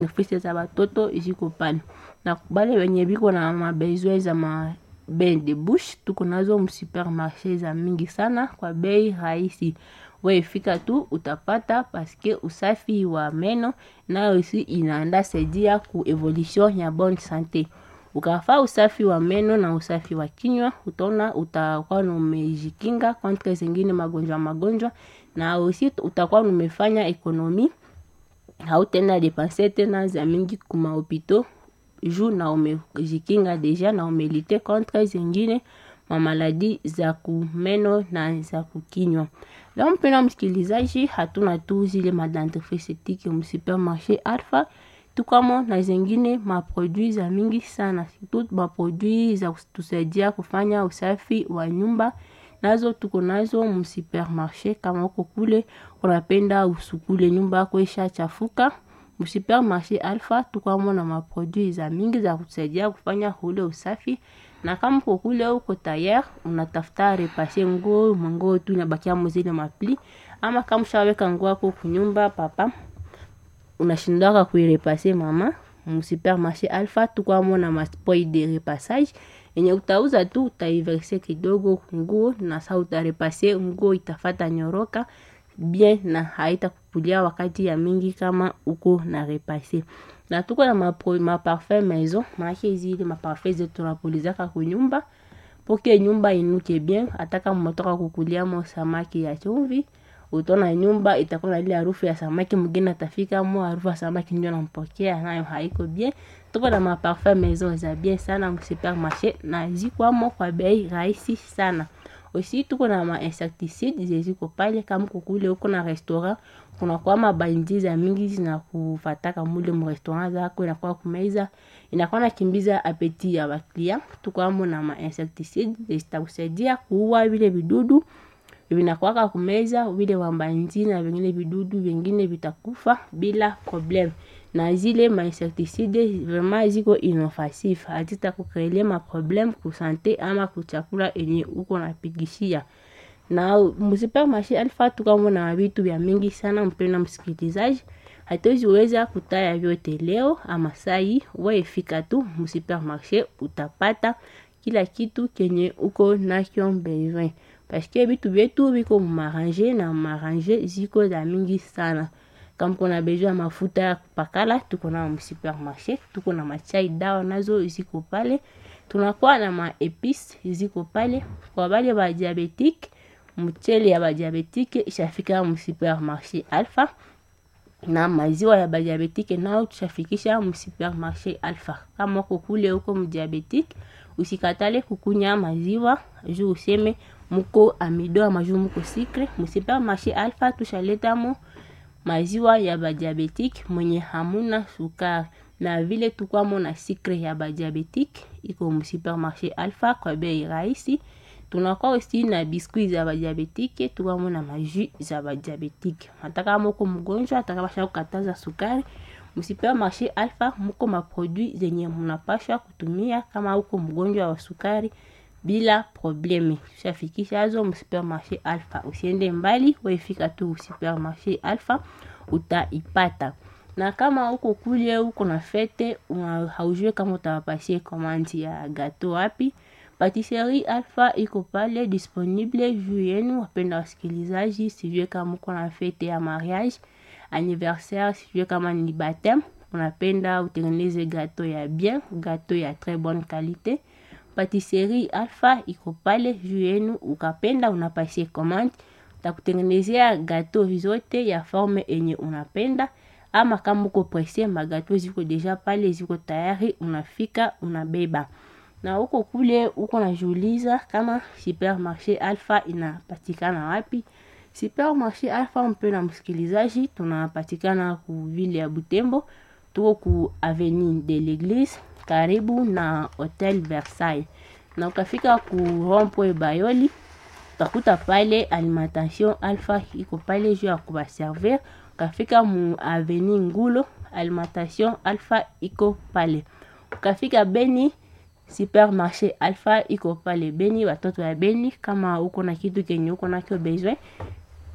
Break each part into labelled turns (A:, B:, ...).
A: ofisi za batoto ziko pale na bale wenye biko na mabezwe za ma bain de bouche tuko nazo msupermarché za mingi sana kwa bei rahisi wefika tu utapata paske usafi wa meno nayo isi inaenda saidia ku evolution ya bonne sante ukafaa usafi wa meno na usafi wa kinywa utaona utakuwa umejikinga kontre zingine magonjwa magonjwa na usi utakuwa umefanya ekonomi hautenda depanse tena za mingi kumahopito juu na umejikinga deja na umelite contre zingine mamaladi za kumeno na za kukinywa leo mpena msikilizaji hatuna tu zile madentifrice etike msupermarché alpha tukamo na zingine maproduit za mingi sana surtout maproduit za kutusaidia kufanya usafi wa nyumba nazo tuko nazo msupermarché kama uko kule unapenda usukule nyumba yako isha chafuka msupermarché alpha tukwamo na maproduit za mingi za kutusaidia kufanya ule usafi na kama uko kule uko tayari unatafuta repase nguo manguo tu inabakia mzile mapli ama kama ushaweka nguo yako kunyumba papa unashindaka kuirepase mama msupermarché alpha tukwamo na maspoi de repassage yenye utauza tu utaiverse kidogo nguo na sa utarepase nguo itafata nyoroka bien na haitakupulia wakati ya mingi kama uko na repase na tuko na maparfum ma maison maake zile maparfum zetu tunapulizaka kunyumba poke nyumba inuke bien hata kama umetoka kukuliamo samaki ya chumvi utona nyumba itakuwa na ile harufu ya samaki mwingine atafika mo harufu ya samaki ndio nampokea nayo haiko bien tuko na maparfum maison za bien sana msupermarché na zikwamo kwa bei rahisi sana aussi tuko na ma insecticide zeziko pale kama kukule uko na restaurant kuna kwa mabaindi za mingi zinakufataka mule mu restaurant zako inakuwa kumeza inakuwa nakimbiza apeti ya baklia tukwamo na ma insecticide zitakusaidia kuua vile vidudu vinakwaka kumeza vile wambanzi na vingine vidudu vingine vitakufa bila problem na zile mainsecticide vraiment ziko inoffensif hazita kukrele maproblème kusante ama kuchakula enye uko napigishia na msupermarché alfa tukamona vitu vya mingi sana mpena msikilizaji hatuziweza kutaya vyote leo ama sai waefika tu msupermarché utapata kila kitu kenye uko nakyo besoin paske vitu vyetu viko mumarange na marange ziko za mingi sana kama kuna besoin ya mafuta ya kupakala tuko na msupermarché tuko na machai dawa nazo ziko pale tunakuwa na maepis ziko pale kwa bale ba diabetique mchele ya badiabetike ishafika msupermarché alpha na maziwa ya badiabetike nao tushafikisha msupermarché alpha kama uko kule huko mdiabetike usikatale kukunya maziwa juu useme muko amido ama juu muko sikre msupermarché alpha tushaletamo maziwa ya badiabetike mwenye hamuna sukari na vile tukwamo na sikre ya badiabetike iko msupermarché alpha kwa bei rahisi tunakuwa aussi na biskuit za badiabetike tukwamo na majus za badiabetike hata kama uko mgonjwa hata kama basha kukataza sukari msupermarché alpha muko maproduit zenye munapashwa kutumia kama uko mgonjwa wa sukari bila probleme ushafikisha azo msupermarché alpha usiende mbali waifika tu supermarché alpha utaipata na kama uko kule uko na fete haujue kama utawapasie komandi ya gato wapi patisserie alpha iko pale disponible juu yenu wapenda wasikilizaji sijue kama uko na fete ya mariage anniversaire sijue kama ni batem unapenda utengeneze gato ya bien gato ya très bonne qualité patisserie alpha iko pale juu yenu ukapenda unapasie commande takutengenezea gato zote ya forme enye unapenda ama kama uko presse magato ziko deja pale ziko tayari unafika unabeba na huko kule uko najiuliza kama supermarché alpha inapatikana wapi supermarché alpha mpe na msikilizaji tunapatikana ku vile ya butembo tuko ku avenue de l'église karibu na hotel versailles na ukafika ku rompwe bayoli utakuta pale alimentation alpha iko pale juu ya kubaservir ukafika mu avenue ngulo alimentation alpha iko pale ukafika beni supermarché alpha iko pale beni watoto ya beni kama uko na kitu kenye uko nakyo besoin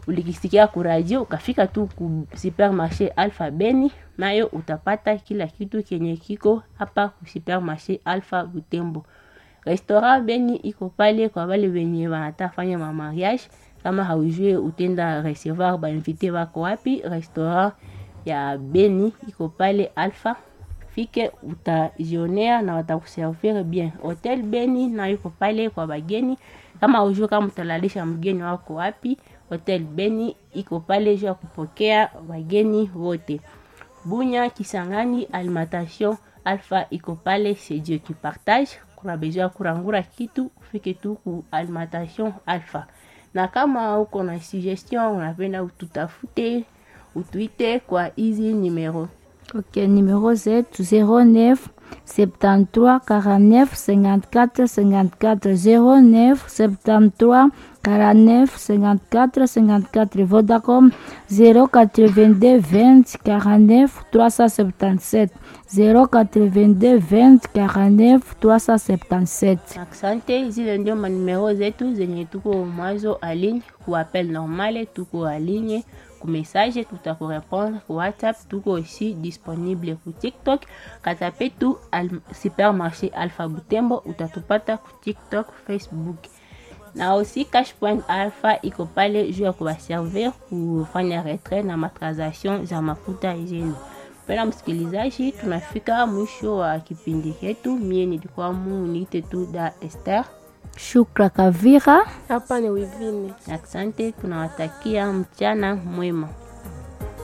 A: ulikisikia ku radio ukafika tu ku supermarché Alpha Beni, nayo utapata kila kitu kenye kiko hapa ku supermarché Alpha Butembo. Restaurant Beni iko pale kwa wale wenye wanataka fanya ma mariage, kama haujue utenda recevoir ba invité wako wapi. Restaurant ya Beni iko pale Alpha, fike utajionea na watakuservir bien. Hotel Beni na iko pale kwa bageni, kama haujue kama utalalisha mgeni wako wapi. Hotel Beni iko pale juu ya kupokea wageni wote. Bunya Kisangani Alimentation Alpha iko pale, c'est Dieu qui partage. Kuna besoin ya kurangura kitu ufike tu ku Alimentation Alpha, na kama uko na suggestion unapenda ututafute, utuite kwa hizi numero
B: Ok, numéro zetu 09 73 49 54 54 09 73 49 54 54 Vodacom 082 20 49 377 082 20 49 377
A: Asante, zile ndio manumero zetu zenye tuko mwazo aligne ku appel normale, tuko aligne ku message, tutakurepondre ku WhatsApp, tuko aussi disponible ku TikTok. Katape tu al supermarché Alpha Butembo, utatupata ku TikTok, Facebook na aussi Cash Point Alpha iko pale juu ya kuwaservir kufanya retrait na matransaction za mafuta yenu. Pena msikilizaji, tunafika mwisho wa kipindi chetu. Mie nilikuwa mu niite tu da Esther.
B: Shukra Kavira
C: Hapa ni Wivine.
A: Asante, tunawatakia mchana mwema.